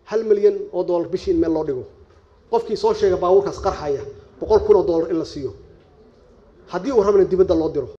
hal milyan oo dollar bishii in meel loo dhigo qofkii soo sheega baabuurkaas qarxaya boqol kun oo dollar in la siiyo haddii uu rabana dibadda loo diro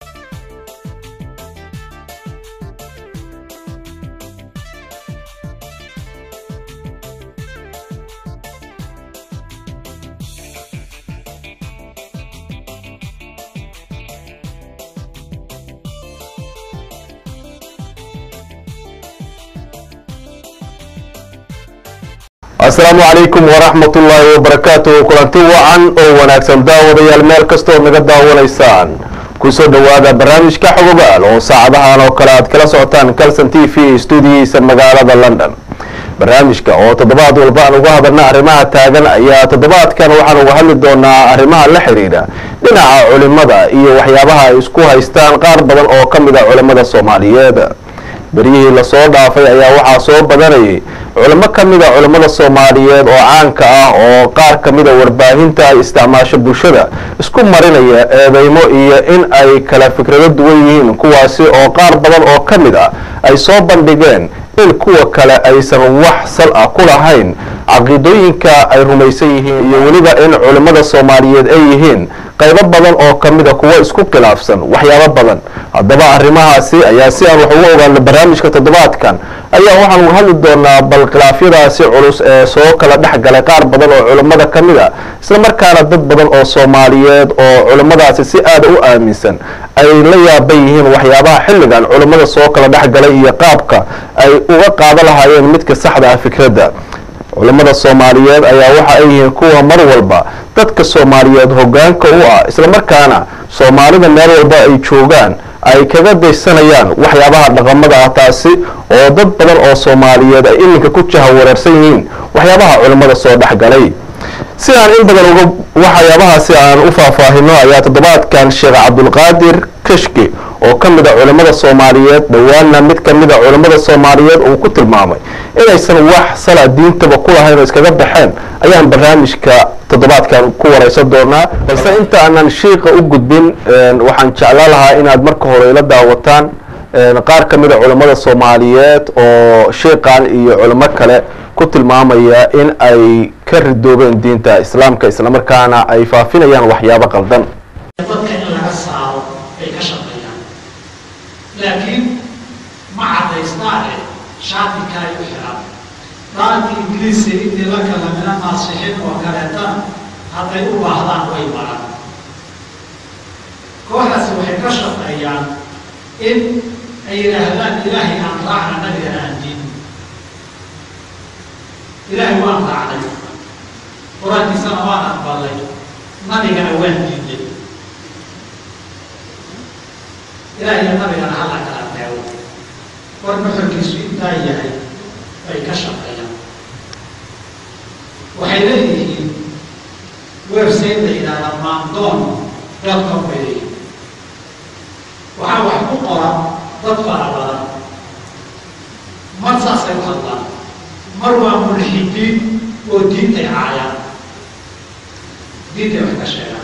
asalaamu calaykum waraxmat ullaahi wabarakaatuhu kulanti wacan oo wanaagsan daawadayaal meel kastood naga daawanaysaan kusoo dhowaada barnaamijka xogogaal oo saacadahan oo kale aad kala socotaan calson t v stuudiyihiisa magaalada london barnaamijka oo toddobaad walba aan uga hadalna arrimaha taagan ayaa toddobaadkan waxaan uga hadli doonaa arrimaha la xidhiidha dhinaca culimada iyo waxyaabaha ay isku haystaan qaar badan oo ka mid a culimada soomaaliyeed beryihii lasoo dhaafay ayaa waxaa soo badanayay culimo ka mid a culimmada soomaaliyeed oo caanka ah oo qaar ka mida warbaahinta ay isticmaasho bulshada isku marinaya eedeymo iyo in ay kala fikrado duwan yihiin kuwaasi oo qaar badan oo ka mid ah ay soo bandhigeen in kuwa kale aysan wax sal ah ku lahayn caqiidooyinka ay rumaysan yihiin iyo weliba in culimmada soomaaliyeed ay yihiin qaybo badan oo ka mida kuwo isku khilaafsan waxyaabo badan haddaba arrimahaasi ayaa si aan wax uga ogaano barnaamijka toddobaadkan ayaa waxaan uga hadli doonaa bal khilaafyadaasi culus ee soo kala dhex galay qaar badan oo culimmada ka mid a isla markaana dad badan oo soomaaliyeed oo culimmadaasi si aada u aaminsan ay la yaaban yihiin waxyaabaha xilligan culimmada soo kala dhex galay iyo qaabka ay uga qaada lahaayeen midka saxda ah fikradda culimmada soomaaliyeed ayaa waxa ay yihiin kuwa mar walba dadka soomaaliyeed hoggaanka u ah islamarkaana soomaalida meel walba ay joogaan ay kaga daysanayaan waxyaabaha dhaqamada ah taasi oo dad badan oo soomaaliyeed ay iminka ku jaha wareersan yihiin waxyaabaha culimmada soo dhexgalay si aan in badan uga waxyaabahaasi aan u faahfaahino ayaa toddobaadkan sheekh cabdulqaadir kashki oo ka mid a culimmada soomaaliyeed dhowaanna mid ka mid a culimmada soomaaliyeed uu ku tilmaamay inaysan wax sala diintaba ku lahayn oo iskaga baxeen ayaan barnaamijka toddobaadkan ku waraysan doonaa balse inta aanan shiiqa u gudbin waxaan jeclaan lahaa inaad marka hore ila daawataan qaar ka mid a culimmada soomaaliyeed oo shiiqan iyo culimo kale ku tilmaamaya in ay ka ridoobeen diinta islaamka islamarkaana ay faafinayaan waxyaabo qaldan dadka in laga saaro ay ka shaqeeyaan laakiin ma caddaysnaane shaatika ay u xidhaan daanka ingiliiska intii la kala mina naasixiin oo kaleetana hadday u baahdaan way maraan kooxdaasi waxay ka shaqeeyaan in ay yidhaahdaan ilaahay aan raacna nabigana aan diin ilaahay waan raacnay qur-aankiisana waan aqbalay nabigana waan diiday ilaahiyo nabigana hala kala teego war nuxurkiisu intaa yahay bay ka shaqeeyaan waxay leeyihiin website la yidhaahda maandoon dalkan bay leeyihiin waxaa wax ku qoran dad fara badan mar saasay u hadlaan mar waa mulxidiin oo diintay caayaan diintay wax ka sheegaan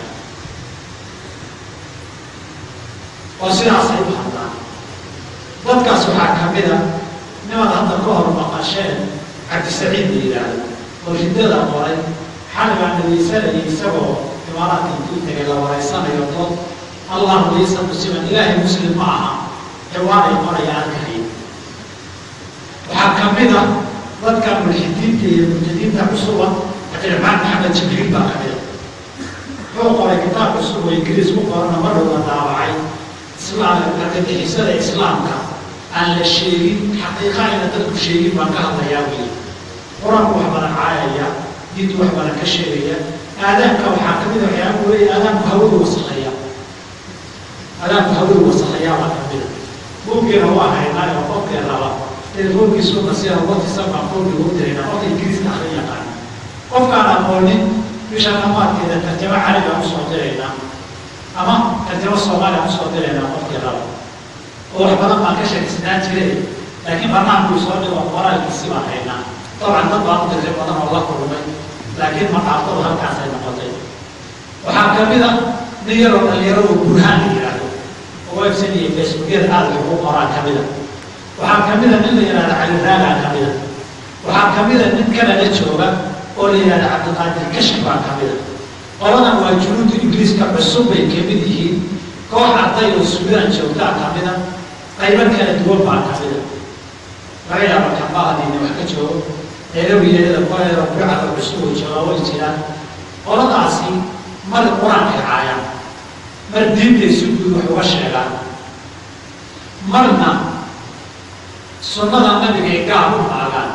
oo sidaasay u hadlaan dadkaas waxaa ka mid a niman hadda ka hor maqasheen cabdisaciid la yidhaahdo oo riddada qoray xali baan dhagaysanayay isagoo imaaraadka intuu tegay la wareysanayo dood allahu laysa musliman ilaahay muslim ma aha ciwaanay qoraya arkahaya waxaa ka mid a dadka mulxidiinta iyo murtadiinta cusuba cabdiraxmaan maxamed jibriil baa ka mida wuxuu qoray kitaab cusub oo ingiriis ku qorana marhowda daabacay islaam argagixisada islaamka aan la sheegin xaqiiqa ayna dadku sheegin baan ka hadlayaa weli qur-aanku wax badan caayaya diintu wax badan ka sheegaya aadaanka waxaa ka mid a waxyaaba weeye aadaanku hawadu wasakheeya aadaanku hawadu wasakheeyaa baa ka mida buuggeena waa haynaa oo qofkee raba telefoonkiisuna sida watisan baan foonki ugu dirayna qofka ingiriiska akhrin yaqaan qofkaan aqoonin bisha dhamaadkeeda tarjamo carabi aan usoo diraynaa ama tarjamo soomaali aan usoo diraynaa qofkii raba oo wax badan baan ka sheegisnaan jiray laakiin barnaamijkuu soo dhigo qoraalkiisi baan haynaa dabcan dad baan u dirtay badan oo la kulmay laakiin maqaafadu halkaasay noqotay waxaa ka mid a nin yaroo dhalinyaradu burhaan la yidhaahdo oo website iyo facebookyada aada wax ugu qoraan ka mid a waxaa ka mid a nin la yidhahda cali raagaa ka mid a waxaa kamida nin kanada jooga oo la yidhahda cabdiqaadir kashki baa kamida qoladan waa junuudu ingiriiska cusub bay kamid yihiin koox arday oo suudaan joogtaa kamida qaybo kala duwan baa kamida laga yaaba kambahadiina wax ka joogo eerawiyeeda kuwaeeda burcada cusub oo jooga way jiraan qoladaasi mar qur-aankay caayaan mar diintay si guud wax uga sheegaan marna sunnada nabigay gaar u maagaan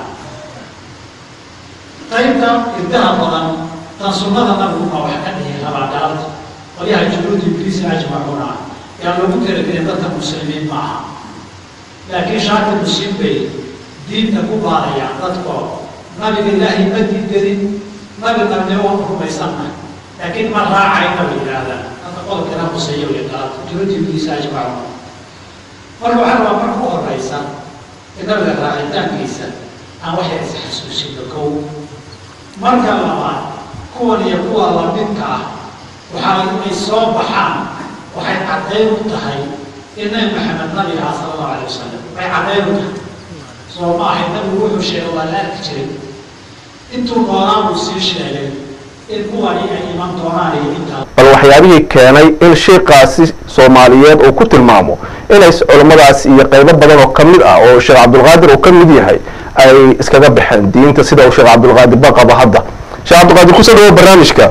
qaybta irdaha badan tan sunnada nabigu ma wax ka dhihi rabaa galabta qolyaha junuud ingiriisi ajmacuuna ah yaa loogu talagelin dadka muslimiin ma aha laakiin shaaki muslim bay diinta ku baarayaan dadkoo nabiga ilaahay ma diidanin nabi nabnimo waan rumaysannahay laakiin ma raacayna bay yidhaahdaan hadda qodobkana huseeya way galabta junuud ingiriisi ajmacuuna marka waxaa rabaa marka u horeysa in nabiga raacitaankiisa aan waxay isxasuusino kow marka labaad kuwan iyo kuwa lamidka ah waxaa inay soo baxaan waxay caddayn u tahay in nabi maxamed nabiga ah sala allahu alay wasalam way caddayn u tahay soo ma ahay nabigu wuxuu sheegay waa la arki jiray intuu noolaa buu sii sheegay in kuwani ay iman doonaan iyo intaa bal waxyaabihii keenay in sheikaasi soomaaliyeed uu ku tilmaamo inay culummadaas iyo qaybo badan oo ka mid ah oo sheekh cabdulqaadir uu ka mid yahay ay iskaga baxeen diinta sida uu sheekh cabdulqaadir ba qabo hadda sheekh cabdulqaadir kusoo dhawo barnaamijka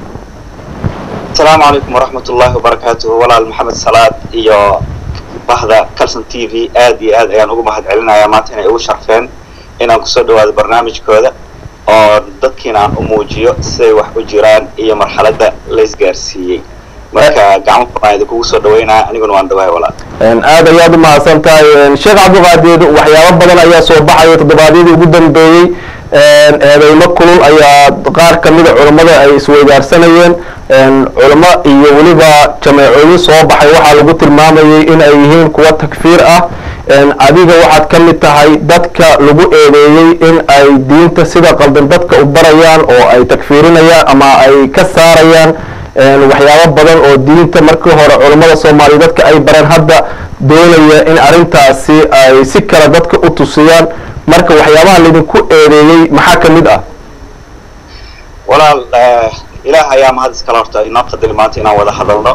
asalaamu calaykum waraxmat ullaahi wabarakaatuhu walaal maxamed salaad iyo bahda calson t v aad iyo aad ayaan ugu mahad celinayaa maanta inay igu sharfeen inaan kusoo dhawaado barnaamijkooda oo dadkiina aan u muujiyo siday wax u jiraan iyo marxaladda laysgaarsiiyey marka gacmo furaan idinkugu soo dhaweynaya aniguna waan dhawahay walaal aad ayaad u mahadsan tahay sheekh cabdulqaadir waxyaabo badan ayaa soo baxaya toddobaadyadii ugu dambeeyey eedeymo kulul ayaa qaar kamida culammada ay isweydaarsanayeen culamo iyo weliba jameecooyin soo baxay waxaa lagu tilmaamayay in ay yihiin kuwa takfiir ah adiga waxaad ka mid tahay dadka lagu eedeeyey in ay diinta sida qaldan dadka u barayaan oo ay takfiirinayaan ama ay ka saarayaan waxyaabo badan oo diinta markii hore culammada soomaaliya dadka ay bareen hadda doonaya in arrintaasi ay si kale dadka u tusiyaan marka waxyaabaha laydinku eedeeyey maxaa ka mid ah walaal ilaah ayaa mahad iskala horta inoo qadali maanta inaan wada hadalno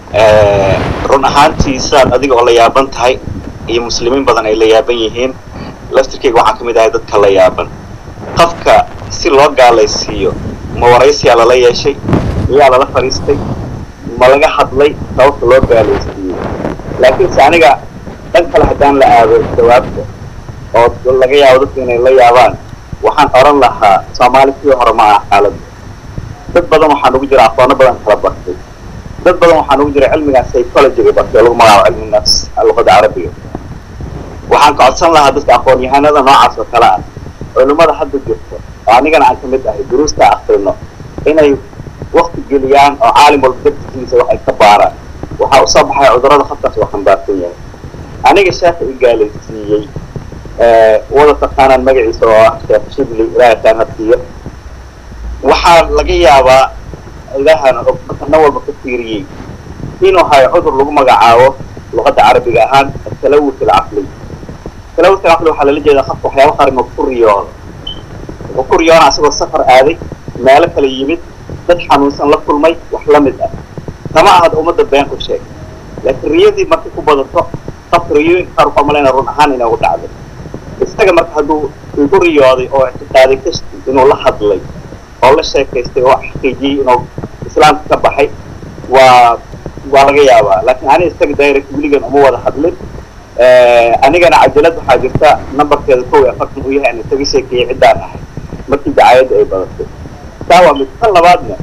run ahaantii sidaad adiga oo la yaaban tahay iyo muslimiin badan ay la yaaban yihiin laftirkeyga waxaan ka mid ahay dadka la yaaban qofka si loo gaalaysiiyo ma waraysiyaa lala yeeshay miyaa lala fadhiistay ma laga hadlay sababta loo gaalaysiiyo laakiinse aniga dhan kale haddaan la aado jawaabta oo laga yaabo dadka inay la yaabaan waxaan oran lahaa soomaali sidii hore ma aha xaaladda dad badan waxaa nugu jira aqoono badan kala bartay dad badan waxaa nugu jira cilmigaa psychologyga bartay oo lagu magacaabo cilmi nafs luqada carabiga waxaan ka codsan lahaa dadka aqoon-yahanada noocaas oo kale ah culimmada hadda jirto oo anigana aan ka mid ahay duruusta akrino inay wakti geliyaan oo caalim walba dartigiisa wax ay ka baaraan waxaa usoo baxay cudurrada khabtaas waa xambaarsan yahay aniga sheekha i gaalaysiiyey wada taqaanaan magaciisa oo ah sheekh shibli ilaahay kaan hadsiiyo waxaa laga yaabaa ilaahana og na walba ka fiiriyey inuu hayo cudur lagu magacaabo luqadda carabiga ahaan atalawus alcaqli talawus alcaqli waxaa lala jeedaa qofka waxyaaba qarimo ku riyooda wuxuu ku riyoona asagoo safar aaday meelo kala yimid dad xanuunsan la kulmay wax la mid ah kama ahad ummadda been u sheeg laakiin riyadii markay ku badato qofka riyooyinka qaar waxaa malayna run ahaan inay u dhacday isaga marka hadduu igu riyooday oo ictiqaaday kashti inuu la hadlay oo la sheekaystay oo xaqiijiyey inuu islaamka ka baxay waa waa laga yaabaa laakiin ani isaga direct weligan uma wada hadlin anigana cajalad waxaa jirta numberkeeda kow iyo afartan uu yahay aan isaga sheekeeyey ciddaan ahay markii dacaayadda ay badatay taa waa mid tan labaadna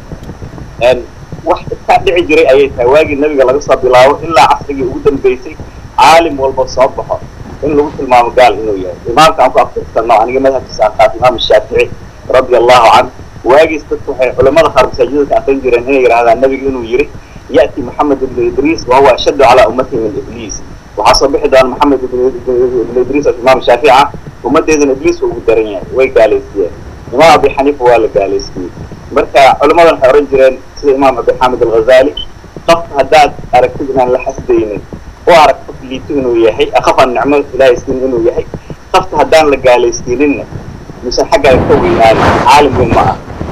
wax iska dhici jiray ayay tahay waagii nabiga laga soo bilaabo ilaa casrigii ugu dambeysay caalim walba soo baxo in lagu tilmaamo gaal inuu yahay imaamka aan ku aftirsano aniga madhabkiisa aan qaat imaam shaafici radia allahu canhu waagiis dadku waxay culamada qaar masaajidada ka aqrin jireen inay yidhahdaan nabiga inuu yiri ya'ti maxamed ibnu idriis wa huwa ashaddu calaa ummatihi min ibliis waxaa soo bixi doona maxamed ibnu idriis oo imaam shaafici ah ummaddeedana ibliis ugu daran yahay way gaalaysiiyeen imaam abi xaniifa waa la gaalaysiiyey marka culamadan waxay oran jireen sida imaam abi xaamid alghazali qofka haddaad aragtid inaan la xasdaynin u arag qof liito inuu yahay qofaan nicmo ilaahay siin inuu yahay qofka haddaan la gaalaysiininna mise xaggaaga ka weynaani caalim weyn ma ah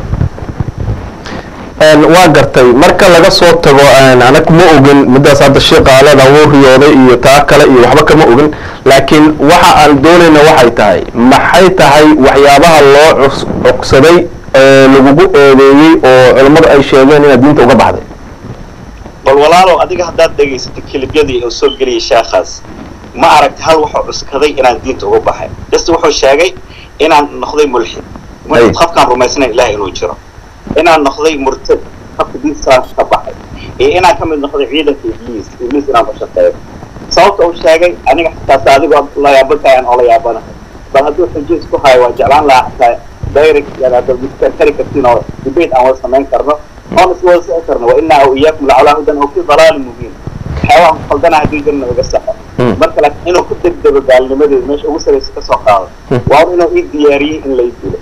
waa gartay marka laga soo tago anaga ma ogin midaas hadda sheekaalada wuu riyooday iyo taa kale iyo waxba kama ogin laakiin waxa aan doonayna waxay tahay maxay tahay waxyaabaha loo cus- cogsaday ee lagugu eedeeyey oo culammadu ay sheegeen inaad diinta uga baxday bal walaalow adiga haddaad dhegaysatay kelibyadii oo soo geliyay sheekhaas ma aragti hal wuxuu cuskaday inaan diinta uga baxay bas wuxuu sheegay inaan noqday mulxid mulxid Ay. qofkaan rumaysnayn ilaah inuu jiro inaan noqday murtad qofka diinta salaamka ka baxay iyo inaan ka mid noqday ciidanka ibliis ibliis inaan u shaqeeyo sababta uu sheegay aniga xitaasa adigoo la yaabantahay aan oola yaabanahay bal hadduu xujo isku hayo waa jeclaan lahaa xataa direct yadaada midkaan kari kartiin oo debate aan wada samayn karno oon is wada socon karno wa inaa o iyaakum lacalaa hudan oo fi dalaalin mubiin waxyaabaha ku khaldana haddii jirna iga saxo Hmm. marka laakiin inuu ku degdego gaalnimadeeda meesha ugu saraysa ka soo qaado Hmm. waa inuu ii diyaariyey in lay dilo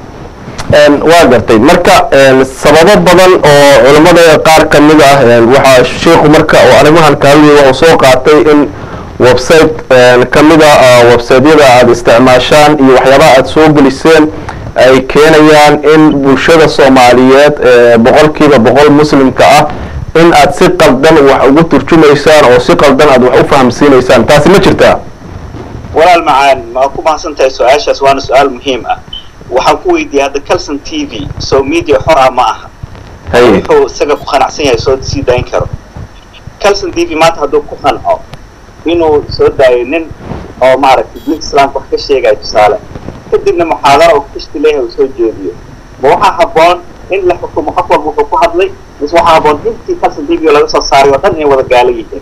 waa gartay marka sababo badan oo culammada qaar ka mid ah waxaa sheikhu marka oo arrimahan ka hadlayay wuxuu soo qaatay in website ka mid a websiteyada aada isticmaashaan iyo waxyaabaha aada soo geliseen ay keenayaan in bulshada soomaaliyeed ee boqolkiiba boqol muslimka ah in aad si qaldan wax ugu turjumaysaan oo si qaldan aad wax u fahamsiinaysaan taasi ma jirtaa walaal macaan ma ku mahadsan tahay su-aashaas waana su-aal muhiim ah waxaan ku weydiiyey hadda calson t v so media xor ah ma aha hay wuxuu isaga ku qanacsan yahay soo sii dayn karo calson t v maanta hadduu ku qanco inuu soo daayo nin oo maaragtay diinta islaamka wax ka sheegayo tusaale kadibna muxaadaro oo kashti leeyahay uu soo jeediyo ma waxaa habboon in la xukumo qof walba wuxuu ku hadlay mise waxaa habboon intii calson t v laga soo saaray oo dhan inay wada gaalo yihiin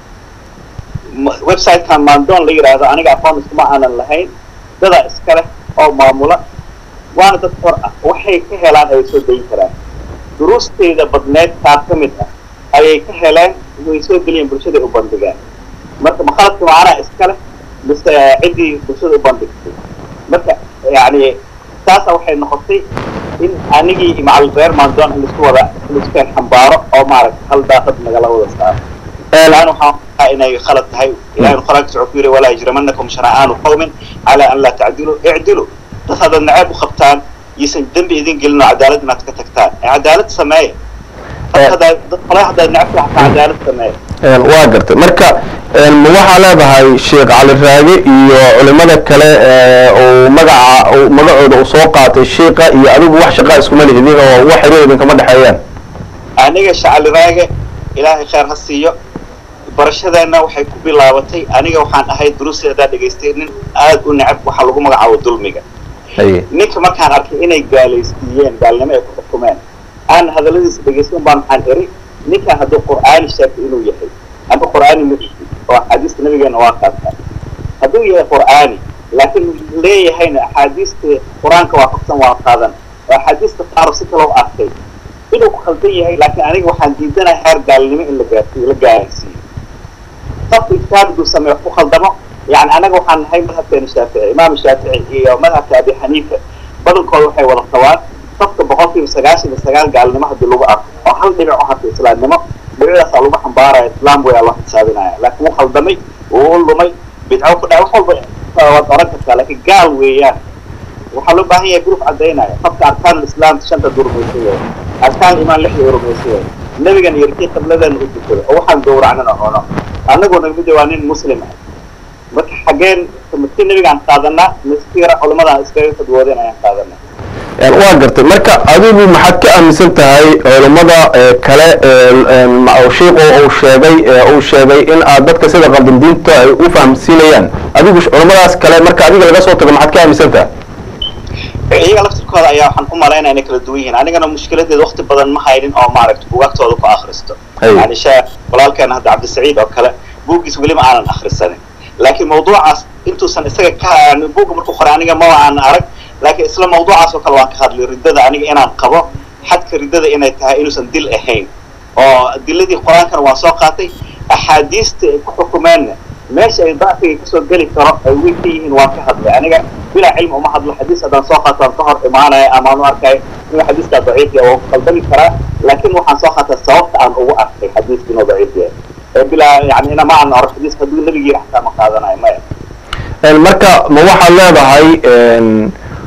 Ma- website-kan maandoon la yidhaahdo aniga aqoon iskuma aanan lahayn dadaa iska leh oo maamula waana dad xor ah waxay ka helaan ay soo dayin karaan duruusteeda badneed qaar ka mid ah ayay ka heleen way soo geliyeen bulshaday u bandhigaan marka makhaladka macnaha iska leh mise ciddii bulshada u bandhigtay marka yacni taasa waxay noqotay in anigii iyo macalin reer maandoon in laisku wada in laisku keen xambaaro oo maaragta hal daaqad nagala wada saaro الآن waxaa inay khalad tahay ilahay quraanka wuxuu ku yiri walaa yajramanakum shana'aanu qawmin ala an la ta'dilu i'dilu dad haddaad nacayb u qabtaan yisan dembi idin gelin oo cadaalad inaad ka tagtaan ee cadaalad sameeya dad haddaad dad qolay haddaad nacabka xataa cadaalad sameeya waa gartay marka ma waxaa leedahay sheekh cali raage iyo culimada kale ee uu magaca uu magacooda uu soo qaatay sheika iyo adigu wax shaqaa iskuma lihidin oo wax xiriir idinkama dhexeeyaan aniga shacali raage ilaahay khayr ha siiyo barashadeenna waxay ku bilaabatay aniga waxaan ahay duruusteedaa dhegaystay nin aad u necab waxaa lagu magacaabo dulmiga haye ninka markaan arkay inay gaalaysiiyeen gaalnimo ay ku xukumeen aan hadalladiisa dhegaysan baan waxaan eri ninkan hadduu qur'aani sheegtay inuu yahay amba qur'aani ma ihi oo axaadiista nabigeena waa qaadtaa hadduu yahay qur'aani laakiin leeyahayna axaadiista qur-aanka waafaqsan waa qaadan oo axaadiista qaar si kale u arkay inuu ku khaldan yahay laakiin aniga waxaan diidanahay heer gaalnimo in la gaarsiiyo la gaarsiiyo qofka ijtihaadku sameeyo wax ku khaldamo yani anaga waxaan nahay madhabkeena shaafici imaam shaafici iyo madhabka abi xaniifa badankooda waxay wada qabaan qofka boqolkiiba sagaashan iyo sagaal gaalnimo haddii lagu arko oo hal dhinac u harta islaamnimo dhinacidaasaa lagu xambaaraya islaam way loo xisaabinaya laakiin wuu khaldamay wuu u lumay bidco ku dhaca wax walba waad oran kartaa laakiin gaal weeyaan waxaa loo baahan yahay grup caddaynaya qofka arkaan islaam shanta duu rumaysan yahay arkaan imaan lixda u rumaysan yahay nabigan iyo rikii qibladeena u dukado oo waxaan gowracnana cuno annaguna mid waa nin muslim ah marka xaggeen midkii nabigaan qaadanaa miskira culimadaan iskaga fadwoodeen ayaan qaadanaa waa gartay marka adigu maxaad ka aaminsan tahay culammada ee kale ee sheikhu uu sheegay ee uu sheegay in aad dadka sida qaldan diinta ay u fahamsiinayaan adigu culammadaas kale marka adiga laga soo tago maxaad ka aaminsan tahay iyaga laftirkooda ayaa waxaan u malaynaya inay kala duwan yihiin anigana mushkiladeeda wakti badan ma haynin oo maaragta bugaagtooda ku akhristo Hay. yani sheekh walaalkeena hadda cabdisaciid oo kale buuggiis weli ma aanan akhrisanin laakiin mawduucaas intuusan isaga ka buugga markuu qoray aniga maba aanan arag laakiin isla mawduucaas oo kale waan ka hadlay riddada aniga inaan qabo xadka riddada inay tahay inuusan dil ahayn oo diladii qur-aankana waan soo qaatay axaadiista ay ku xukumeenna meesha ay dacfiga kasoo geli karo ay weyn ka yihiin waan ka hadlay aniga bilaa cilmi uma hadlo xadiis haddaan soo qaato aan ka hor imaanaya ama aan u arkayo inuu xadiiskaa daciif yahay oo khaldami karaa laakiin waxaan soo qaataa sababta aan ugu arkay xadiiska inuu daciif yahay ee bilaa yani ina ma aan oro xadiiska hadduu nabigii xataa ma qaadanayo maya marka ma waxaad leedahay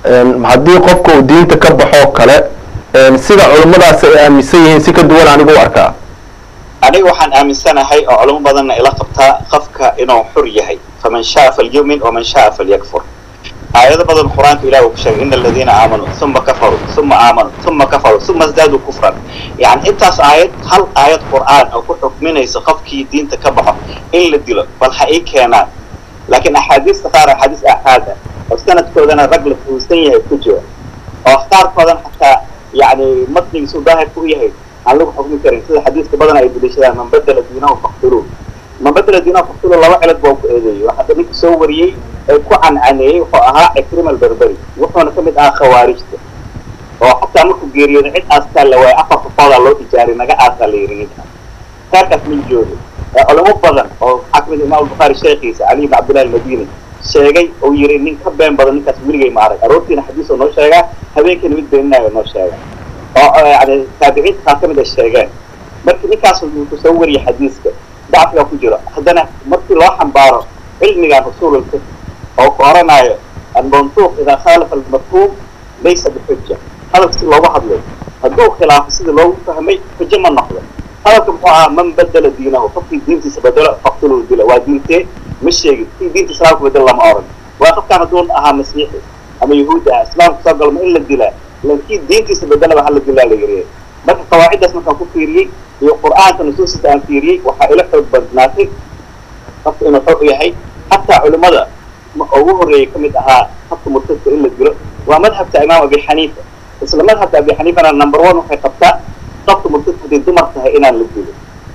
haddii qofka uu diinta ka baxoo kale sida culimmadaasi ay aaminsan yihiin si ka duwan anigu u arkaa aniga waxaan aaminsanahay oo culimo badanna ila qabtaa qofka inuu xur yahay faman shaa falyumin waman shaa falyakfur aayado badan qur-aanka ilah uu ku sheegay ina aladiina aamanuu uma kafaruu uma aamanuu uma kafaruu uma isdaaduu kufran yani intaas aayad hal aayad qur'aan oo ku xukminaysa qofkii diinta ka baxo in la dilo bal ha ii keenaan laakiin axaadiista qaar axaadiis aaxaad ah oo sanadkoodana rag la fuhusan yahay ku jiro oo qaarkoodan xataa yani matnigiisu daahirka u yahay aan lagu xukmi karin sida xadiiska badan ay daliishadaan man badala diinahu faqtuluu man badala diinahu faqtuluu laba cilad baa ku eedeeyey waxaa hadda ninka soo wariyey ee ku cancaneeyey wuxuu ahaa cikrima alberberi wuxuuna ka mid ahaa khawaarijta oo xataa markuu geeriyooda cid aastaa la waayay afar qofoodaa loo ijaaray naga aasaa la yidhi ninka qaarkaas ma joogo culamo badan oo waxaa kamid imaam albukhaari sheekhiisa cali ibn cabdillahi almadini sheegay oo yiri nin ka been badan ninkaas weligay ma arag aroortiina xadiis oo noo sheegaa habeenkiina mid beeninayo noo sheega oo yani taabiciinta qaar kamid ay sheegeen markii ninkaas wuxuu soo wariyay xadiiska dacfigaa ku jiro haddana markii loo xambaaro cilmigan usuululka oo ku oranayo almantuuq idaa khaalafa almafhuum laysa bixuja hadalka si loogu hadlay hadduu khilaafo sidii loogu fahmay xujo ma noqdo hadalka muxuu ahaa man badala diinahu qofkii diintiisa bedelo faqtuluu dila waa diintee ma sheegin kii diinta islaamka bedelo lama oran waa qofkaan hadduu ahaa masiixi ama yahuudi ah islaamka soo galma in la dilaa lankii diintiisa bedelaba hala dilaa la yiriye marka qawaaciddaas markaan ku fiiriyey iyo qur'aanka nusuustiisa aan fiiriyey waxaa ila xoog badnaatay qofka inuu xog yahay xataa culimmada ugu horreeyay ka mid ahaa habka murtadka in la dilo waa madhabta imaam abi xaniifa isla madhabka abi xaniifana number one waxay qabtaa qofka murtadka hadday dumar tahay inaan la dilo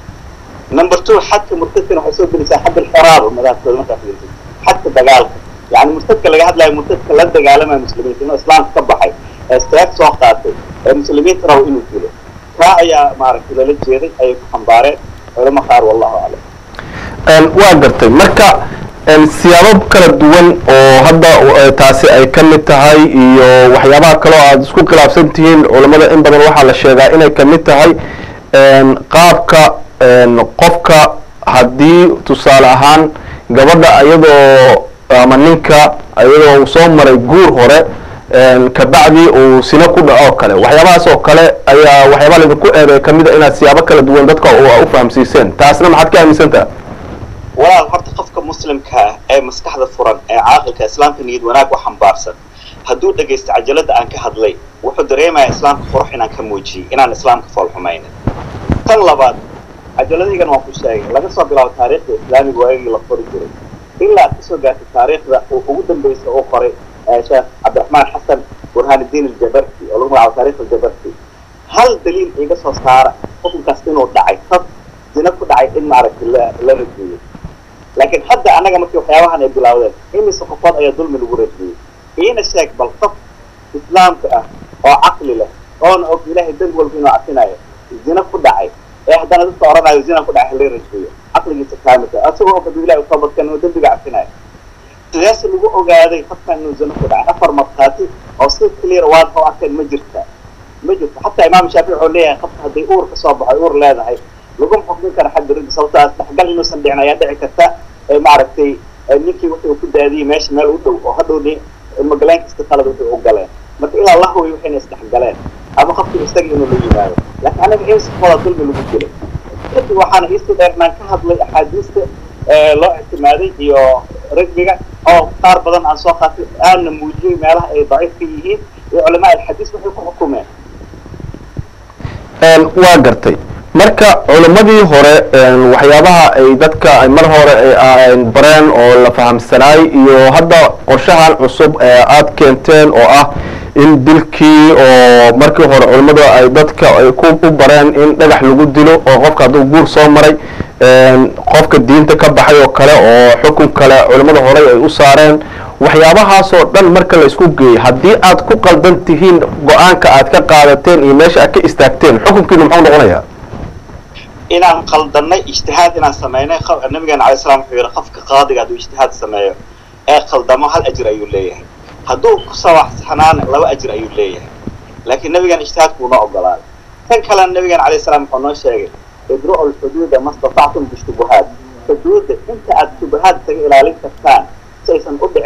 number two xadka murtadkana waxay soo gelisaa xad alxiraaba madhabkooda markaa fiirtay xadka dagaalka yani murtadka laga hadlayo murtadka la dagaalamaya muslimiinta inuu islaamka ka baxay ee istaag soo qaatay ee muslimiinta rabo inuu dilo kaa ayaa maaragtay lala jeeday ayay ku xambaareen culamo qaar wallahu aclam waa gartay marka siyaabo kala duwan oo hadda taasi ay ka mid tahay iyo waxyaabaha kaleo aada isku khilaafsan tihiin culammada in badan waxaa la sheegaa inay ka mid tahay qaabka qofka haddii tusaale ahaan gabadha iyadoo ama ninka iyadoo uu soo maray guur hore kabacdi uu sino ku dhaco kale waxyaabahaas oo kale ayaa waxyaabaa laydinku eeday kamid a inaad siyaabo kala duwan dadka u fahamsiiseen taasna maxaad ka aaminsantaha walaal horta qofka muslimka ah ee maskaxda furan ee caaqilka islaamka niyad wanaag u xambaarsan hadduu dhegaysto cajalada aan ka hadlay wuxuu dareemayaa islaamka qurux inaan ka muujiyey inaan islaamka foolxumaynin tan labaad cajaladaygan waan ku sheegay laga soo bilaabo taariikhda islaamiga waagii la qori jiray ilaa aad kasoo gaartay taariikhda uu ugu dambaysa uu qoray sheekh cabdiraxmaan xasan burhaaniddiin aljabarti oo lagu magacaabo taarikh aljabarti hal daliil iga soo saara xukunkaas inuu dhacay tad zina ku dhacay in maaragtay la la radiyey laakiin hadda annaga markii waxyaabahan ay bilaawdeen imise qofood ayaa dulmi lagu radiyey iina sheeg bal qof islaamka ah oo caqli leh oona og ilaahay dembi walba inuu cafinayo zina ku dhacay ee haddana dadka oranayo zina ku dhacay hala radiyo caqligiisa kaamilka asagoo og hadduu ilahi u toobadkan inuu dembiga cafinayo sidaas lagu ogaaday qofkan inuu zina ku dhacay afar markhaati oo si clear waan u arkeen ma jirta ma jirto xataa imaam shaafici wuxuu leeyahay qofka hadday uur ka soo baxo uur leedahay laguma xukmin kara xagga ragga sababto as dhexgal inuusan dhicin ayaa dhici karta ee maaragtay ninkii wuxuu ku daadiyey meesha meel u dhow oo hadhow ni ilmogaleen kasta qalad wuxuu u galeen marka ilaa la hubiy waxayna isdhexgaleen ama qofkii isaga inuu la yimaado laakiin anaga insafooda dulmi lagu dilay kadib waxaana iisii dheernaan ka hadlay axaadiista loo ictimaaday iyo ragbiga oo qaar badan aan soo qaatay aana muujiyey meelaha ay daciif ka yihiin iyo culamaa alxadiis waxay ku xukumeen waa gartay marka culimmadii hore waxyaabaha ay dadka ay mar hore bareen oo la fahamsanaay iyo hadda qorshahan cusub ee aada keenteen oo ah in dilkii oo markii hore culimmadu ay dadka ay ku u bareen in dhagax lagu dilo oo qofka hadduu guur soo maray qofka diinta ka baxay oo kale oo xukun kale culimmada horey ay u saareen waxyaabahaasoo dhan marka la isku geeyey haddii aad ku qaldan tihiin go-aanka aad ka qaadateen iyo meesha aad ka istaagteen xukunkiinu muxuu noqonayaa inaan qaldanay ijtihaad inaan samaynay nabigeena alay slam wuxuu yihi qofka qaadiga hadduu ijtihaad sameeyo ee qaldamo hal ajir ayuu leeyahay hadduu ku sawaxsanaana laba ajir ayuu leeyahay laakiin nabigeena ijtihaadku una ogolaaday tan kalena nabigeena alayh salaam wuxuu noo sheegay idru'u lxuduuda ma statactum bishubuhaat xuduudda inta aad shubahaad isaga ilaalin kartaan si aysan u dhicin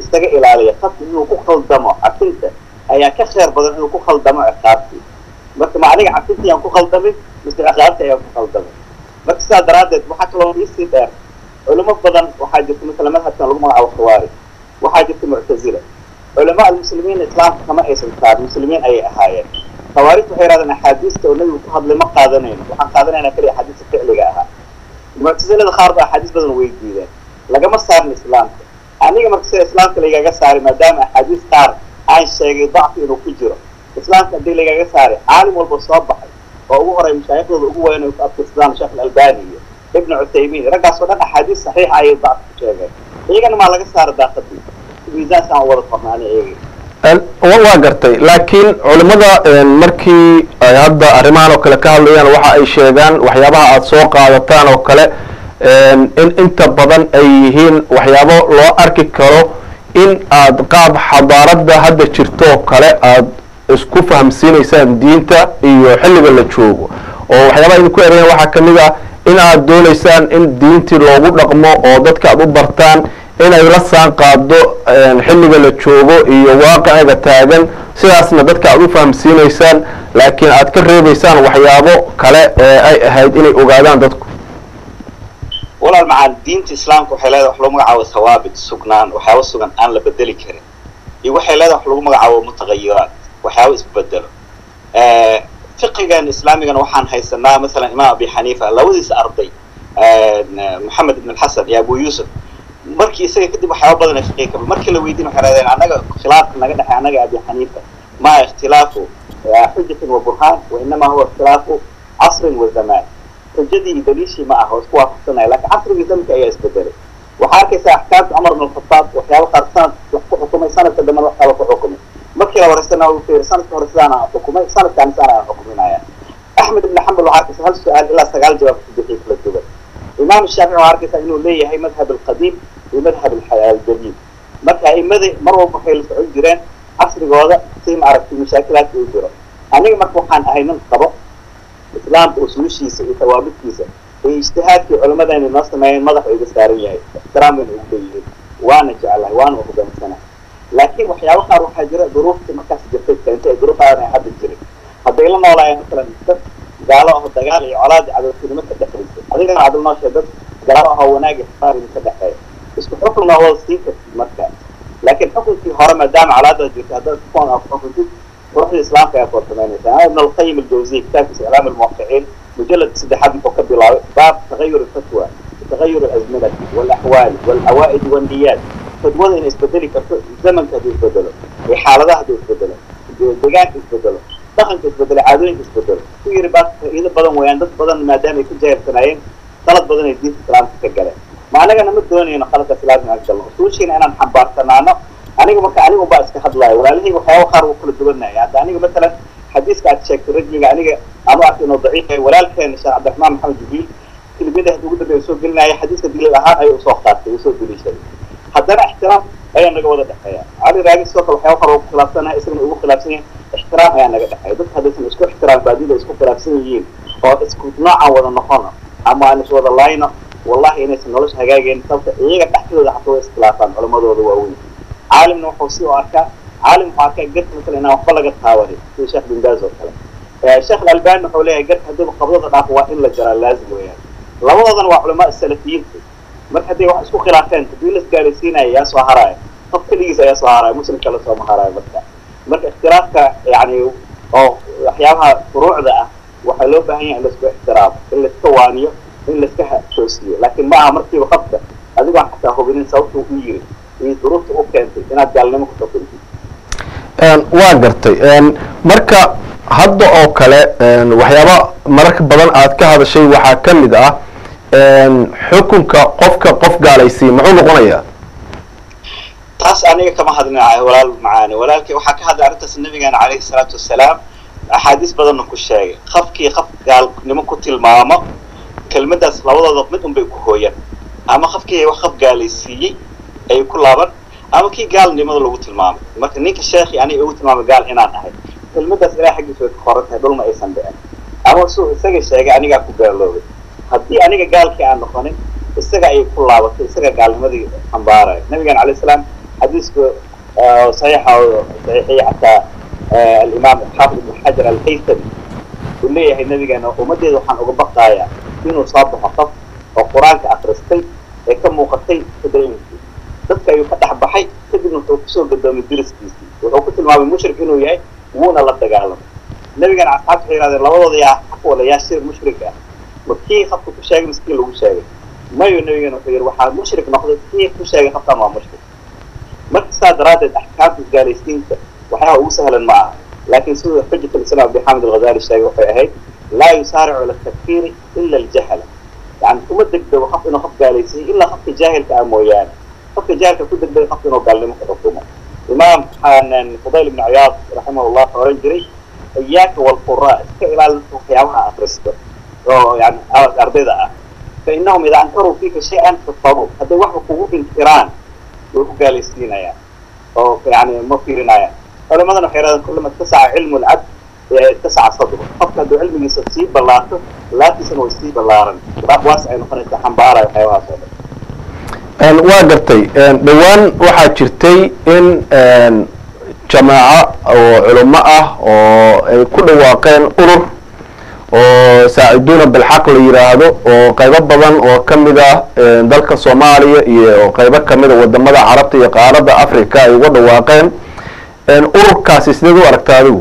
isaga ilaaliya qofki inuu ku khaldamo cafinta ayaa ka khayr badan inuu ku khaldamo ciqaabtii marka ma aniga cafintii aan ku khaldamin mise ciqaabtii ayaan ku khaldamay marka sidaa daraaddeed waxaa kaloo iisii dheer culimo badan waxaa jirta masala madhabkan lagu magacaabo khawaarij waxaa jirta muctazila culamaa almuslimiin islaamka kama aysan saarin muslimiin ayay ahaayeen khawaarij waxay yidhahdeen axaadiista oo nebigu ku hadlay ma qaadanayno waxaan qaadanayna kaliya axaadiista ficliga ahaa muctasilada qaar ba axaadiis badan way diideen lagama saarin islaamka aniga marka sida islaamka lagaga saaray maadaama axaadiis qaar aan sheegay dacfi inuu ku jiro islaamka haddii lagaga saaray caalim walba soo baxay oo ugu horay mashaayikhooda ugu weyn ay ku abtirsadaan sheekh alalbani iyo ibnu cuthaymiin raggaas oo dhan axaadiis saxiixa ayay dacfi ku sheegeen iyagana maa laga saara daaqadii miisaankaan u wada qornaani iyaga waa gartay laakiin culimmada markii ay hadda arrimahan oo kale ka hadlayaan waxa ay sheegaan waxyaabaha aada soo qaadataan oo kale in inta badan ay yihiin waxyaabo loo arki karo in aad qaab xadaaradda hadda jirto oo kale aada isku fahamsiinaysaan diinta iyo xilliga la joogo oo waxyaabaha idinku erayaan waxaa ka mid ah in aad doonaysaan in diintii loogu dhaqmo oo dadka aad u bartaan inay la saan qaado xilliga la joogo iyo waaqiciga taagan sidaasna dadka aad u fahamsiinaysaan laakiin aad ka reebaysaan waxyaabo kale ee ay ahayd inay ogaadaan dadku walaal macaan diinta islaamka waxay leedahay wax lagu magacaabo thawaabit sugnaan waxyaabo sugan aan la bedeli karin iyo waxay leedahay wax lagu magacaabo mutaqayiraat waxyaabo isbedelo fiqigan islaamigana waxaan haysanaa masalan imaam abi xaniifa labadiisa arday maxamed ibn alxasan iyo abu yuusuf markii isaga kadib waxyaaba badan ay fiqiga kaba markii la weydiin waxay rahdeen annaga khilaafka naga dhexay annaga abi xaniifa maa ikhtilaafu xujatin wa burhaan wa inamaa huwa ikhtilaafu casrin wa zamaan xujadii iyo daliishii ma aha oo isku waafaqsanaya laakiin casrigii zamanka ayaa isbedelay waxaa arkaysaa axkaamta cumar ibn alkhataab waxyaaba qaar sanad wax ku xukumay sanadka dambena waxyaaba ku xukumay markii la horeysana uu fiiri sanadka hore sidaana aan xukumay sanadkaani sidaan aan xukuminaya axmed ibn xambal waxaa arkaysa hal su-aal ilaa sagaal jawaab ku bixiyay kala duwan imaam shaafici waxaa arkaysaa inuu leeyahay madhab alqadiim iyo madhab aljadiid marka aimada mar walba waxay la socon jireen casrigooda si ma aragtay mashaakilaadka u jiro aniga marka waxaan ahay nin qabo islaamka usuushiisa iyo tawaabidkiisa iyo ijtihaadkii culimadayna noo sameeyeen madaxa iga saaran yahay ixtiraam wayna ugu leeyihiin waana jeclahay waana uhoggaansanahay laakiin waxyaabo qaar waxaa jira duruuftii markaas jirtay keentay ee duruuf aadan ay hadda jirin hadday la noolaayeen masalan dad gaalo aho dagaal iyo colaad iyo cadowtinimo ka dhexaysay adigana adil nooshe dad gaalo ahoo wanaag iyo xisaabin ka dhexeeya isku xukun waa wada siin kartid marka laakiin xukunkii hore maadaama colaadaad jirta haddaad kuwan aa ku xukuntid quruxda islaamka ayaa koortamaynaysa ana ibn alqayim aljawziy kitaabkiisa iclaam almuwaqiciin mujalladka saddexaad muxuu ka bilaabay baab tagayur alfatwa tagayur alazminati walaxwaali walcawaa'id walniyaat fatwada inay isbedeli karto zamanka hadduu isbedelo iyo xaaladaha hadduu isbedelo deegaanka isbedelo dhaqanka isbedelo caadooyinka isbedelo ku yiri baa faa'iido badan weeyaan dad badan maadaama ay ku jaahilsanaayeen qalad badan ay diinta islaamka ka galeen ma anagana ma doonayno qaladka islaamka aan galno usuushiina inaan xambaarsanaano aniga marka aniga unbaa iska hadlaayo walaalihii waxyaaba qaar wuu kala duwanaya hadda aniga masalan xadiiska aad sheegtay rajmiga aniga aan u arkay inuu daciif yahay walaalkeena sheekh cabdiraxmaan maxamed jibriil kelimada hadda ugu dambeeya soo gelinaya xadiiska daliil ahaan ayuu usoo qaatay uu soo daliishaday haddana ixtiraam ayaa naga wada dhexeeya cali raagi sidoo kale waxyaaba qaar ugu khilaafsanahay isagana ugu khilaafsan yahay ixtiraam ayaa naga dhexeeya dadka haddaysan isku ixtiraam baadida isku khilaafsan yihiin oo isku noocaan wada noqono ama aan is wada layno wallahi inaysan nolosha hagaageen sababta iyaga dhexdooda xataa way iskhilaafaan culamadooda waaweyn caalimna wuxuu si u arkaa caalim wuxuu arkaa garka masala inaan waxba laga taawanin sida sheekh bin baaz oo kale sheekh alalbani wuxuu leeyahay garka haddiiba qabdada dhaafo waa in la jaraa laazim weeyaan labadoodana waa culamaa salafiyiinta marka hadday wax isku khilaafeen haddii la isgaalaysiinaya yaa soo haraya qof keligiis ayaa soo haraya muslim kale sooma haraayo marka marka ikhtilaafka yani oo waxyaabaha furuucda ah waxaa loo baahan yahay in laisku ixtiraamo in laiska waaniyo in laiska toosiyo laakiin ma aha markiiba qabta adigoon xataa hubinin sababta u yiri iyo duruufta u keentay inaad gaalnimo ku xukuntid waa gartay marka hadda oo kale waxyaaba mararka badan aad ka hadashay waxaa ka mid ah xukunka qofka qof gaalaysiiya muxuu noqonayaa taas aniga kama hadlinayo walaal macaani walaalkii waxaa ka hadlay arrintaas nabigeena calayhi salaatu wasalaam axaadiis badanna ku sheegay qofkii qof gaalnimo ku tilmaamo kelmadaas labadooda mid un bay ku hooyan ama qofkii wax qof gaalaysiiyey ay ku laaban ama kii gaalnimada lagu tilmaamay marka ninka sheekhi aniga ugu tilmaamay gaal inaan ahay kelmadaas ilahay xaggiisa way ka qoran tahay dhulma aysan dhicin ama suu isaga sheegay anigaa ku gaaloobay haddii aniga gaalkii aan noqonin isaga ayay ku laabatay isaga gaalnimadii xambaaraya nabigeena calayhi salaam xadiisku saxiixa oo saxiixiyey xataa alimaam xaafid ibn xajar alhaysami uu leeyahay nabigeena ummaddeeda waxaan uga baqayaa inuu soo baxo qof oo qur-aanka akristay ee ka muuqatay tadayunkii dadka ayuu ka dhex baxay kadibna wuxuu kusoo gadoomay diriskiisii wuxuu ku tilmaamay mushrik inuu yahay wuuna la dagaalamay nabigana asxaabta waxay yihahdeen labadooda yaa xaq wala yaa shir mushrik ah ma kii qofka ku sheegay mise kii lagu sheegay mayo nabigana wuxuu yidhi waxaa mushrik noqday kii ku sheegay qofkan waa mushrik marka saa daraaddeed axkaamta isgaalaysiinta waxyaaba ugu sahlan ma aha laakiin siduu xujat alislam abdixaamid alghazali sheegay waxay ahayd laa yusaaricu ila takfiiri ila aljahala yani kuma degdego qof inuu qof gaalaysiiyo ilaa qofka jaahilka ah mooyaane qofka jaahilka ku degdega qofka inuu gaalnimo ku xukumo imaam fudayl ibn ciyaad raximahullah wuxuu oran jiray iyaaka walquraa iska ilaali waxyaabaha akristo oo yani ardayda ah fa innahum idaa ankaruu fiika shay-an kafaruu hadday waxba kugu inkiraan way ku gaalaysiinayaan oo yani ma fiirinayaan culimadana waxay yidhahdeen kullama ittasaca cilmu lcabd ittasaca sadru qofka hadduu cilmigiisa sii ballaarto laabtiisana way sii ballaaran waas ay noqonaysaa xambaaraya waxyaabahaas oo dhan waa gartay dhowaan waxaa jirtay in jamaaco oo culimo ah oo ay ku dhawaaqeen urur oo saaciduuna bilxaq la yidhaahdo oo qaybo badan oo ka mid ah dalka soomaaliya iyo qaybo kamid a wadamada carabta iyo qaaradda africa ay uga dhawaaqeen ururkaasi sideed u aragta adigu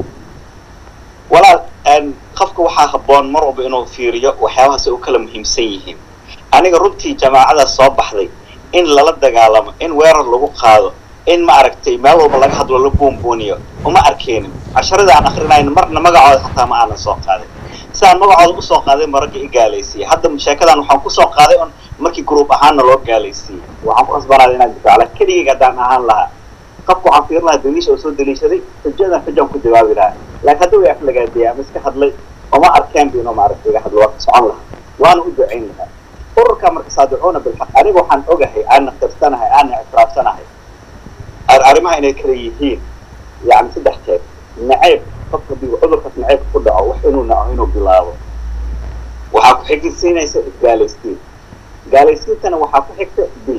walaal qofka waxaa habboon mar walba inuu fiiriyo waxyaabahaas ay u kala muhiimsan yihiin aniga runtii jamaacadaas soo baxday in lala dagaalamo in weerar lagu qaado in ma aragtay meel walba laga hadlo la buunbuuniyo uma arkeenin casharada aan akrinayn marna magacooda xataa ma aanan soo qaadin sidaan magacooda usoo qaaday ma ragga i gaalaysiiyey hadda sheekadan waxaan kusoo qaaday on markii gruub ahaanna loo gaalaysiiyey waxaan ku khasbanaaday inaan difaaco keligayga haddaan ahaan lahaa qofka waxaan fiirin lahaa daliisha oo soo daliishaday xujadan xujaan ku jawaabi lahaa laakiin hadda way aflagaadiyay ama iska hadlay oma arkeen bu inuu maaragtay iga hadlo waa ka socon lahaa waana u ducayn lahaa ururka marka saadicuuna bilxaq aniga waxaan ogahay aana qirsanahay aana ictiraafsanahay arrimaha inay kala yihiin yani saddex jeer nacayb qofka hadii cudurkaas nacaybka ku dhaco wax inuu naco inuu bilaabo waxaa ku xigisiinaysa isgaalaysiin gaalaysiintana waxaa ku xigta dil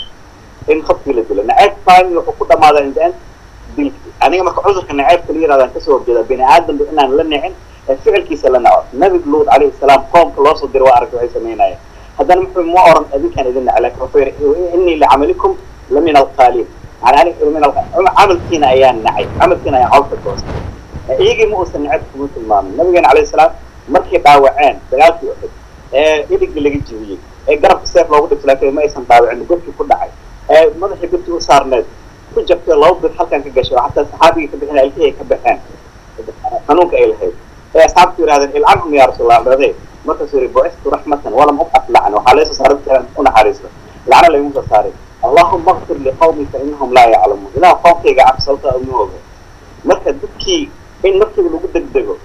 in qofkii la dilo nacaybk faami wuxuu ku dhamaadaa indaan dilki aniga marka cudurka nacaybka la yirahdan kasoo horjeeda bini aadamba inaan la nicin ee ficilkiisa la naco nabi luud calayhi salaam qoomka loo soo diray waa aragtay waxay samaynayeen haddana muxuu ma oran adinkaan idin nac laakin wuxuu yidhi innii licamalikum la min alqaaliin yani aniga min camalkiina ayaan nacay camalkiina ayaan cawlka goostay iyagii ma uusan nacab kuma tilmaamin nabigeena calayhi salaam markay dhaawaceen dagaalkii uxud ee idigii laga jibiyey ee garabka seef loogu dhigto laakiin ma aysan dhaawacin godkii ku dhacay ee madaxii godkii u saarneed ku jabtay laba bir halkan ka gashay oo xataa saxaabigii ka bixin ilkihii ay ka baxeen xanuunka ay lahayd ee asxaabtu yidhahdeen ilcanhum yaa rasuulallah dhadee markaasuu yidhi bucistu raxmatan walam ubcas lacna waxaa laysoo saaray dadka u naxariisto lacna laygu soo saaray allahuma akfir liqawmi fa inahum laa yaclamuun ilaah qoomkayga cabsalta uma oga marka dadkii in markiiba lagu degdego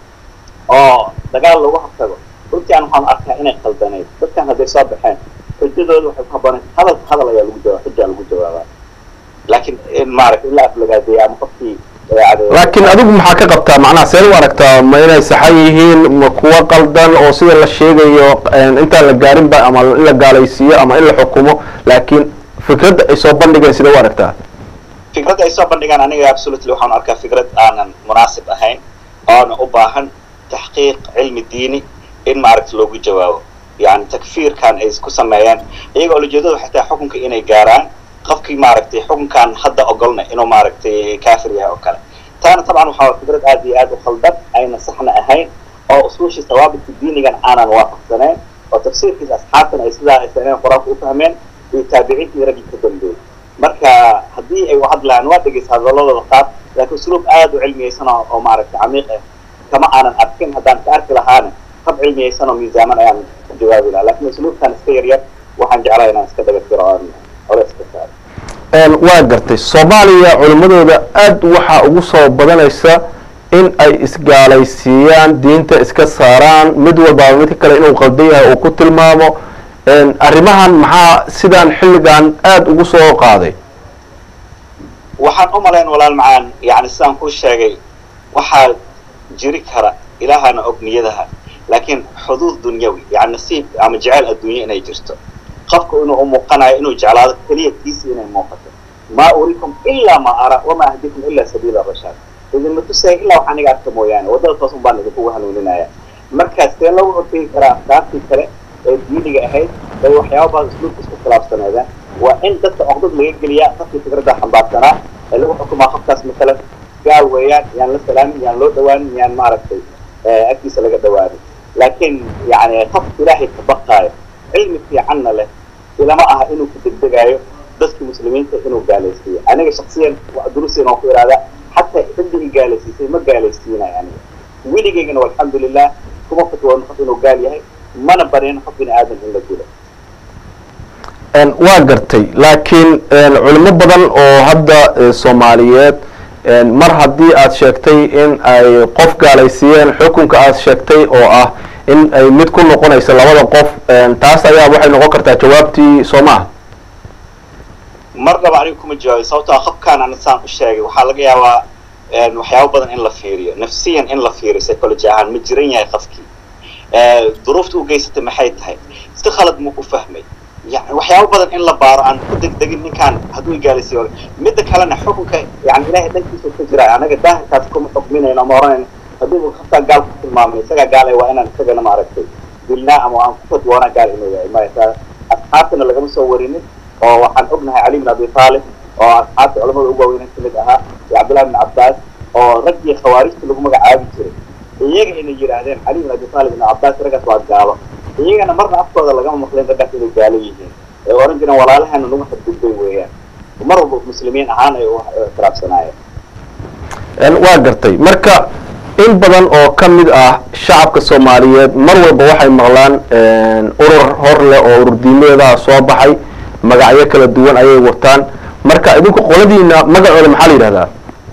oo dagaal lagu hortago runtii aan waxaan arkaa inay qaldaneyd dadkan hadday soo baxeen xujadooda waxay ku habboonayd hadalka hadal ayaa lagu jawaab xujaa lagu jawaabaa laakiin in maaragta in la aflagaadeeya ama qofkii laakiin adigu maxaa ka qabtaa macnaha seen u aragtaa ma inay saxan yihiin ma kuwa qaldan oo sida la sheegayo intaan la gaarinba ama in la gaalaysiiyo ama in la xukumo laakiin fikradda ay soo bandhigeen sida u aragtaa fikradda ay soo bandhigaan aniga absolutely waxaan arkaa fikrad aanan munaasib ahayn oona u baahan taxqiiq cilmi diini in maaragta loogu jawaabo yani takfiirkan ay isku sameeyeen iyaga olajeedadu xataa xukunka inay gaaraan qofkii maaragtay xukunkan hadda ogolna inuu maaragtay kaafir yahay oo kale taana tabcan waxaa fikrad aad iyo aad u khaldan ayna saxna ahayn oo usuushii sawaabitka diinigan aanan waafaqsanayn oo tafsiirkiisa asxaabtan ay sidaa ay sameyn qur-aanka u fahmeen iyo taabiciintii raggii ka dambeeyey marka haddii ay wahadlaan waa dhegeysa hadaladooda qaar laakiin usluub aad u cilmiyeysan oo maaragtay camiiq ah kama aanan arkin haddaan ka arki lahaana hab cilmiyeysan oo miisaaman ayaan ku jawaabi lahaa lakin usluubkan iska yaryar waxaan jeclaa inaan iska dabafiro oon hore iska saaro waa gartay soomaaliya culimmadooda aad waxaa ugu soo badanaysa in ay isgaalaysiiyaan diinta iska saaraan mid walbaaba midka kale inuu qaldan yahay uu ku tilmaamo arrimahan maxaa sidaan xilligan aada ugu soo qaaday waxaan u malayn walaal macaan yani sidaan kuu sheegay waxaa jiri kara ilaahana og niyadaha laakiin xuduud dunyawi yani nasiib ama jeceyl adduunye inay jirto qofku inuu u muuqanayo inuu jeclaado keliya kiisi inay muuqato maa uriikum ilaa ma ara wamaa ahdikum ilaa sabiila rashaad idinma tusaya ilaa wax aniga arka mooyaane waddada toos un baan idinkugu hanuuninaya markaas see lagu hortegi karaa afkaartii kale ee diiniga ahayd bay waxyaaba badan isluubka isku khilaafsaneedeen waa in dadka oqdad laga geliyaa qofkii fikradda xambaarsanaa ee lagu xukumaa qofkaas matalan gaal weeyaan yaan la salaamin yaan loo dhawaanin yaan maaragtay agtiisa laga dhawaanin laakiin yani qof ilaahay ka baqaayo cilmi fiicanna leh ilama aha inuu ku degdegaayo dadkii muslimiinta inuu gaalaysiiyo aniga shaksiyan durusiin oo ku ihahdaa xataa ciddii gaalaysiisay ma gaalaysiinayo aniga weligaygana alxamdulilah kuma fatwoon qof inuu gaal yahay mana barin qof bini aadam in la dilo waa gartay laakiin culimo badan oo hadda soomaaliyeed mar haddii aad sheegtay in ay qof gaalaysiiyeen xukunka aad sheegtay oo ah in ay mid ku noqonayso labada qof taas ayaa waxay noqon kartaa jawaabtii soo maaha marnaba aniga kuma jawaabay sababtoo ah qofkaan ana saan u sheegay waxaa laga yaabaa waxyaabo badan in la fiiriyo nafsiyan in la fiiriyo psychology ahaan ma jiran yahay qofkii duruufta u geysatay maxay tahay si khalad muu ku fahmay yani waxyaabo badan in la baaro aan ku degdegin ninkaan hadduu igaalisiiyo midda kalena xukunka yani ilaahay dhankiisa ka jira anaga daahirkaas kuma xukminayno ama oranayno hadduu qofkaan gaal ku tilmaamay isagaa gaalay waa inaan isagana maaragtay dilnaa ama aan ku fadwoonaa gaal inuu yahay maya asxaabtana lagama soo warinin oo waxaan ognahay cali bin abi taalib oo asxaabta culamada ugu waaweyn kamid ahaa iyo cabdullahi bin cabbaas oo raggii khawaarijta lagu magacaabi jiray iyaga inay yidhaahdeen cali bin abi taalib ibn cabbaas raggaas waa gaalo iyagana marna afkooda lagama maqleen raggaas inay gaalo yihiin ee oran jireen walaalaheena nagu xadgudbay weeyaan mar walba muslimiin ahaan ay u ictiraafsanaayeen waa gartay marka in badan oo ka mid ah shacabka soomaaliyeed mar walba waxay maqlaan urur hor leh oo urur diimeedaha soo baxay magacyo kala duwan ayay wataan marka idinku qoladiina magacooda maxaa la yidhahdaa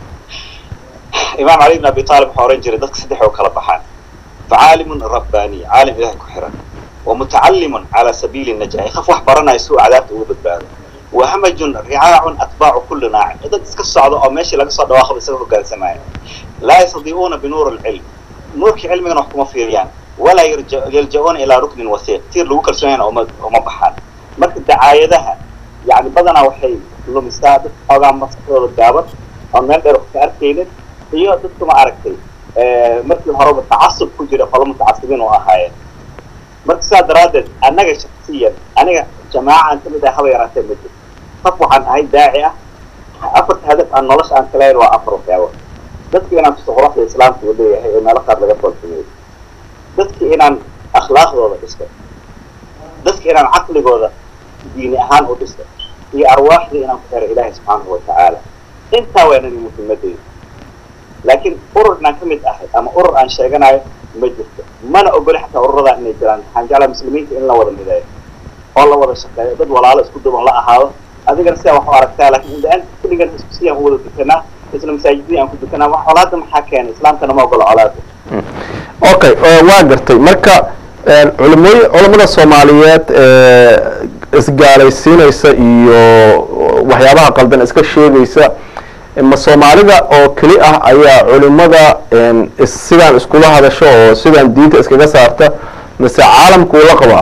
imaam cali bin abi taalib waxaa oran jiray dadka saddex oo kala baxaan facaalimun rabbaaniy caalim ilahay ku xiran wa mutacallimun calaa sabiili najahi qof wax baranaya si uu cadaabta uga badbaado wa hamajun ricaacun atbaacu kulli naacin dad iska socda oo meeshii laga soo dhawaaqaba isaga hogaansamaya laa yastadiicuuna binuur alcilm nuurkii cilmigana wax kuma fiiriyaan walaa yalja'uuna ilaa ruknin wasiiq tiir lagu kalsoonyana uma uma baxaan marka dacaayadaha yani badanaa waxay lumisaa dad xoogaa maskaxdooda gaaban oon meel dheer wax ka arkaynin iyo dadka ma aragtay markii horeba tacasub ku jira qolo mutacasibiin oo ahaayeen marka sidaa daraaddeed annaga shaksiyan aniga jamaacan kamid ah haba yaraatee ma jiro qof waxaan ahay daaci ah afarta hadaf aan nolosha aan kaleyn waa afar waxyaabo dadka inaan tuso quruxda islaamka uu leeyahay ee meelo qaar laga foolxumeeyo dadka inaan akhlaaqdooda dhisto dadka inaan caqligooda diini ahaan u dhisto iyo arwaaxda inaan ku xiro ilaahay subxaanahu watacaala intaa waa inani muhiimadeyda laakiin urur inaan ka mid ahay ama urur aan sheeganayo ma jirto mana ogoli xataa ururadaa inay jiraan waxaan jeclaa muslimiinta in la wada mideeyo oo la wada shaqeeyo dad walaalo isku duban la ahaado adigana sidaa wax u aragtaa laakiin inda-aan kulligan isku siyaan u wada dukanaa isla masaajidii aan ku dukanaa wax colaada maxaa keenay islaamkana ma ogola colaada okay waa gartay marka culimooy culamada soomaaliyeed isgaalaysiinaysa iyo waxyaabaha qaldan iska sheegaysa ma soomaalida oo keli ah ayaa culimada sidaan iskula hadasho oo sidaan diinta iskaga saarta mase caalamku ula qabaa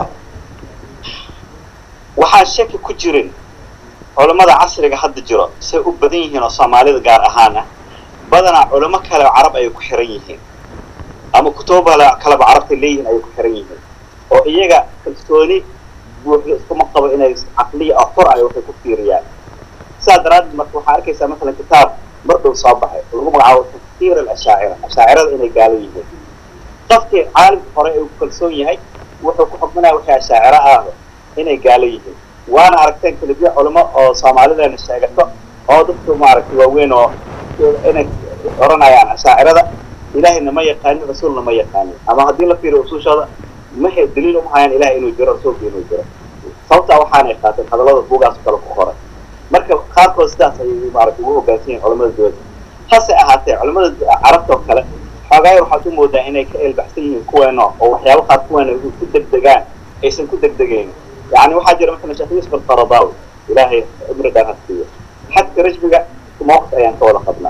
waxaan shaki ku jirin culimmada casriga hadda jiro say u badan yihiin oo soomaalida gaar ahaan ah badanaa culimo kale oo carab ayay ku xiran yihiin ama kutubo kaleba carabtay leeyihiin ayay ku xiran yihiin oo iyaga kalsooni buuxda iskuma qabo inay caqliya oo xor ay waxay ku fiiriyaan sidaa daraaddeed marka waxaa arkaysaa masalan kitaab mar dhow soo baxay oo lagu magacaabo tafkiir alashaacira ashaacirada inay gaalo yihiin qofkii caalimka hore ee ku kalsoon yahay wuxuu ku xukminaya waxay ashaaciro ahdo inay gaalo yihiin waana aragteen kelibiya culimo oo soomaalideena sheegato oo dadku maaragtay waaweyn oo inay oranayaan ashaacirada ilaahayna ma yaqaanin rasuulna ma yaqaanin ama haddii la fiiriyo usuushooda mahe daliil uma hayaan ilahay inuu jiro rasuulka inuu jiro sababtaa waxaanay qaateen hadallada buugaas kale ku qoray marka qaarkood sidaas ayay maaragtay ugu hoggaansan yihin culamada dowladda hase ahaatee culamada carabta oo kale xoogaaya waxaad u moodaa inay ka eelbaxsan yihiin kuweeno oo waxyaaba qaar kuweena ku degdegaan aysan ku degdegayn yani waxaa jira masalan sheekh yuusuf alqaradawi ilaahay cumri dheer hasiiyo xadka rajmiga mawqif ayaan ka wada qabnaa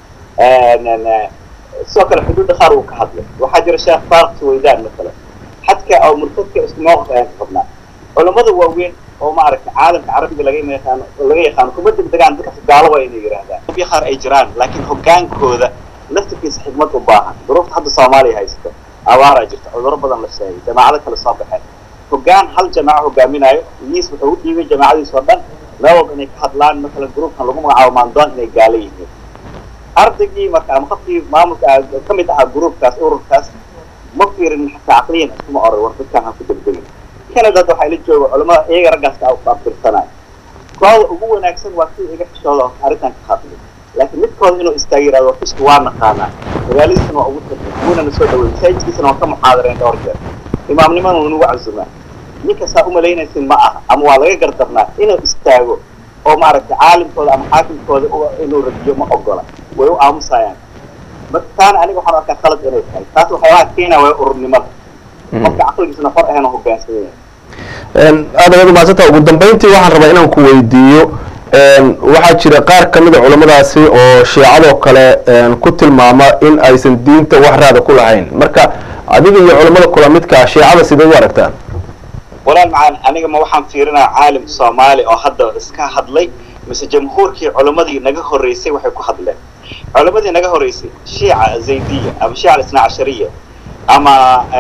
sidoo kale xuduudda qaar uu ka hadlay waxaa jira sheekh faarq suwaydaan masalan xadka oo murtadka isku mawqif ayaan ka qabnaa culamada waaweyn oo maaragtay caalamka carabiga laga yaqaano laga yaqaano kuma degdegaan dadka gaalo waa inay yidhaahdaan hubyo qaar ay jiraan laakiin hogaankooda laftirkiisa xikmad u baahan duruufta hadda soomaaliya haysto abaaraa jirta cudurro badan la sheegay jamaacado kale soo baxeen hoggaan hal jamaaco hogaaminayo miis wuxuu u dhiibay jamaacadiis oo dhan meel walba inay ka hadlaan matalan gruupkan lagu magacaabo maandoon inay gaalo yihiin ardaygii marka ama qofkii maamulka ka mid ahaa gruupkaas ururkaas ma fiirin xataa caqliyan iskuma oray war dadkaan ha ku degdegin canada waxaa ila jooga culamada iyaga raggaas ka afirsanaya kooda ugu wanaagsan waa kii iga xishooda oo arrintan ka hadlay laakiin midkooda inuu istaaga yidhahdo fishka waa naqaanaa magaaladiisana waa ugu tagay wuuna na soo dhawey masaajidkiisana waa ka muxaadareen dhowr jeer imaamnimana waa nagu casumaa ninka saa umalaynaysin ma aha ama waa laga gardarnaa inuu istaago oo maaragtay caalimkooda ama xaakimkooda inuu radiyo ma ogola way u aamusayaan marka taana aniga waxaan arkaa khalad inay tahay taas waxyaabaha keenaya waa ururnimada qofka caqligiisana far ahayn oo hoggaansan yahay aad ayaad umahadsanta ugu dambeyntii waxaan rabaa inaan ku weydiiyo waxaa jira qaar ka mida culamadaasi oo shiicadoo kale ku tilmaama in aysan diinta wax raada ku lahayn marka adiga iyo culamada kula midkaa shiicada sidee u aragtaan walaal macaan aniga ma waxaan fiirinaa caalim soomaali oo hadda iska hadlay mise jamhuurkii culammadii naga horreysay waxay ku hadleen culammadii naga horreysay shiica zaydiya ama shiica alisna cashariya ama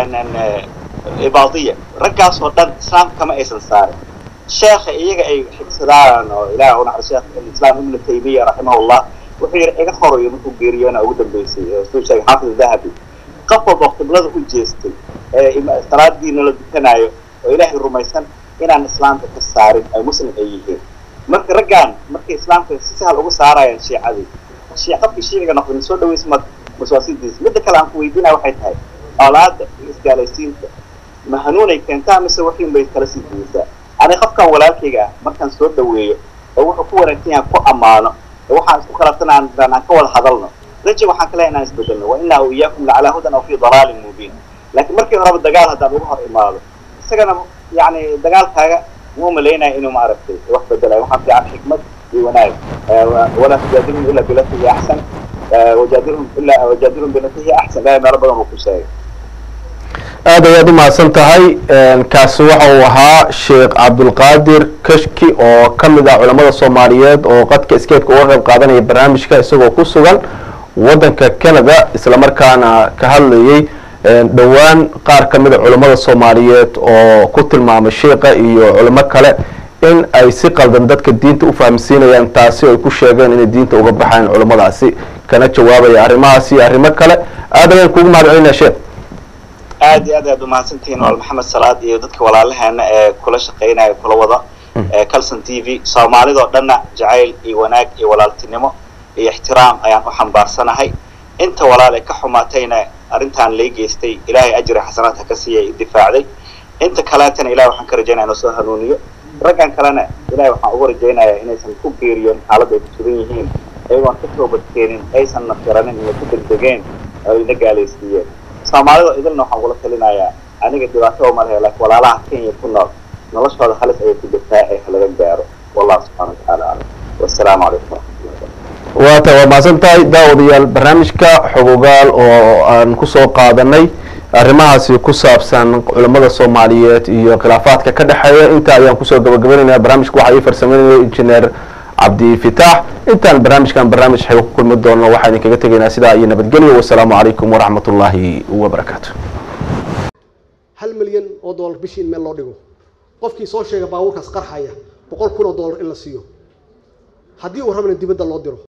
ibaadiya raggaasoo dhan islaamka kama aysan saarin sheekha iyaga ay xigsadaan oo ilaah u naxar sheekh alislaam ibnu taymiya raximahullah wuxuu yidhi iga horayo markuu geeriyona ugu dambeysay suu sheegay xaafid dahabi qof walba qiblada u jeestay ee salaadiina la dukanaayo oo ilaahay rumaysan inaan islaamka ka saarin ay muslim ay yihiin marka raggaan markay islaamka si sahal ugu saarayaan shiicadii qofkii shiiciga noqday ma soo dhaweys ma maswaasidiis midda kale aan ku weydiinaya waxay tahay olaada iyo isgaalaysiinta ma hanuunay keentaa mise waxiin bay kala sii diyeysaa aniga qofkan walaalkayga ah markaan soo dhaweeyo oo wuxuu ku wanaagsan yahay ku ammaano oo waxaan isku khalafsan aan aan ka wada hadalno raja waxaan kale inaan isbedelno wa inaa u iyaakum lacalaa hudan aw fii dalaalin mubiin laakiin markii horeba dagaal haddaan ugu hor imaado isagana yani dagaalkaaga muu malaynaya inuu maaragtay wax bedelayo waxaa fiican xikmad iyo wanaag walaa tujaadilhum ila bilati hiya axsan wajaadilhum ila wajaadilhum bilati hiya axsan ilahay meelo badan uu ku sheegay aad ayaad u mahadsan tahay kaasi waxa uu ahaa sheekh cabdulqaadir kashki oo ka mid ah culamada soomaaliyeed oo qadka skeepka uga qayb qaadanaya barnaamijka isagoo ku sugan waddanka canada islamarkaana ka hadlayay dhowaan qaar ka mida culammada soomaaliyeed oo ku tilmaamay sheikha iyo culimo kale in ay si qaldan dadka diinta u fahamsiinayaan taasi ay ku sheegeen inay diinta uga baxayan culamadaasi kana jawaabaya arrimahaasi iyo arrimo kale aad ayaan kugu mahad celinaya sheekh aad iyo aad ayaad umahadsantihiin wal maxamed salaad iyo dadka walaalaheena ee kula shaqaynaya kula wada calson t v soomaalidoo dhanna jacayl iyo wanaag iyo walaaltinimo iyo ixtiraam ayaan u xambaarsanahay inta walaal ee ka xumaatayna arrintaan lay geystay ilaahay ajri xasanaad ha ka siiya i difaacday inta kaleetana ilahay waxaan ka rajaynaya inuu soo hanuuniyo raggan kalena ilahay waxaan ugu rajaynayaa inaysan ku geeriyoon xaaladda ay ku sugan yihiin ayagoon ka toobadkeenin aysan nafiranin inay ku degdegeen oo ina gaalaysiiyeen soomaalida idilna waxaan ugula talinayaa aniga dhibaato uma lehe laakiin walaalaha kenya ku nool noloshooda halis ayay ku jirtaa ee halaga gaaro wallahu subxana watacaala aclam wassalaamu calaykum waraxmatullahi wabarakatu waata waa mahadsan tahay daawadayaal barnaamijka xogogaal oo aan kusoo qaadanay arrimahaasi ku saabsan culamada soomaaliyeed iyo khilaafaadka ka dhexeeya inta ayaan kusoo gabagabaynaynaa barnaamijka waxaa ii farsameynaya injineer cabdi fitaax intaan barnaamijkan barnaamij xego ku kulmi doonno waxaa idinkaga tegaynaa sidaa iyo nabadgelyo wasalaamu calaykum waraxmat ullaahi wabarakaatu hal milyan oo dollar bishii in meel loo dhigo qofkii soo sheega baabuurkaas qarxaya boqol kun oo dollar in la siiyo haddii uu rabana dibadda loo diro